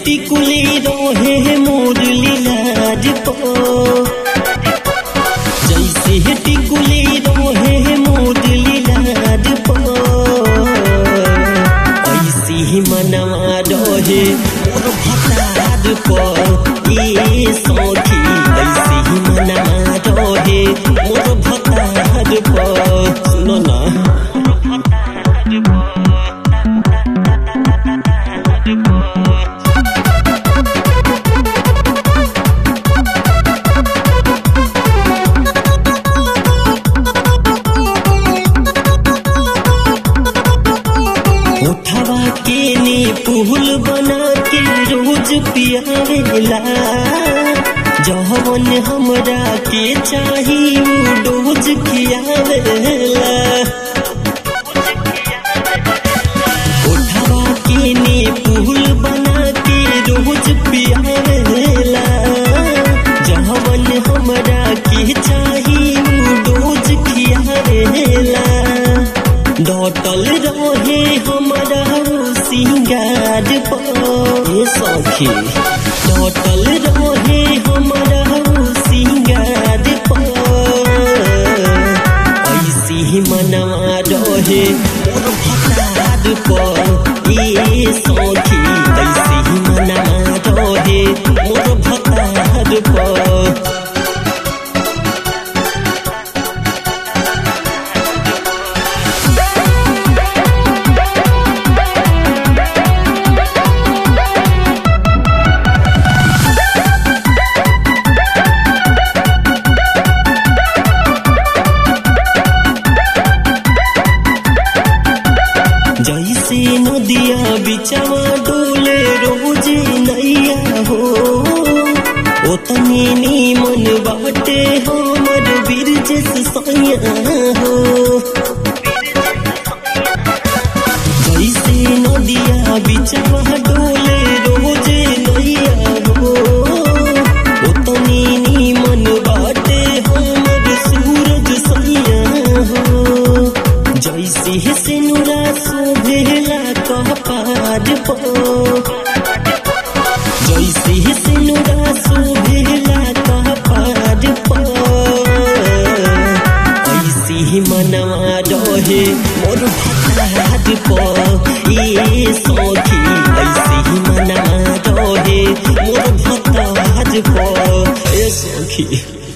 टिकुली रहे मोर लीलाज पो जैसे टिकुली रहे मोर लीलाज पो ऐसे ही मनवा रहे मोर भतार पो ये सौखी ऐसे ही मनवा रहे मोर भतार पो सुनो ना उठवा के ने पुहल बना के रोज पियावेला जहवन हमरा के चाही उ डोज खियावेला उठवा के ने पुहल बना के रोज पियावेला जहवन हमरा के चाही उ डोज खियावेला डटल रहे हमारा सिंगार पे सखी डटल रहे हमारा सिंगार पे ऐसी ही मनवा रहे मोर भतार पे ये सखी ऐसी ही मनवा रहे मोर भतार पे जैसे नदिया बिचवा डोले रोज नैया हो ओतने नीमन बाटे हमर बिरजस सैया हो जैसे नदिया बिचवा डोले रोज नैया हो ओतने नीमन बाटे हमर सूरज सैया हो जैसे सिनुरा शोभेला कह पार पो जैसे सिनुरा शोभेला कह पार पो ऐसे ही मनवा रहे मोर भतार पो ये सौखी ऐसे ही मनवा रहे मोर भतार पो ए सौखी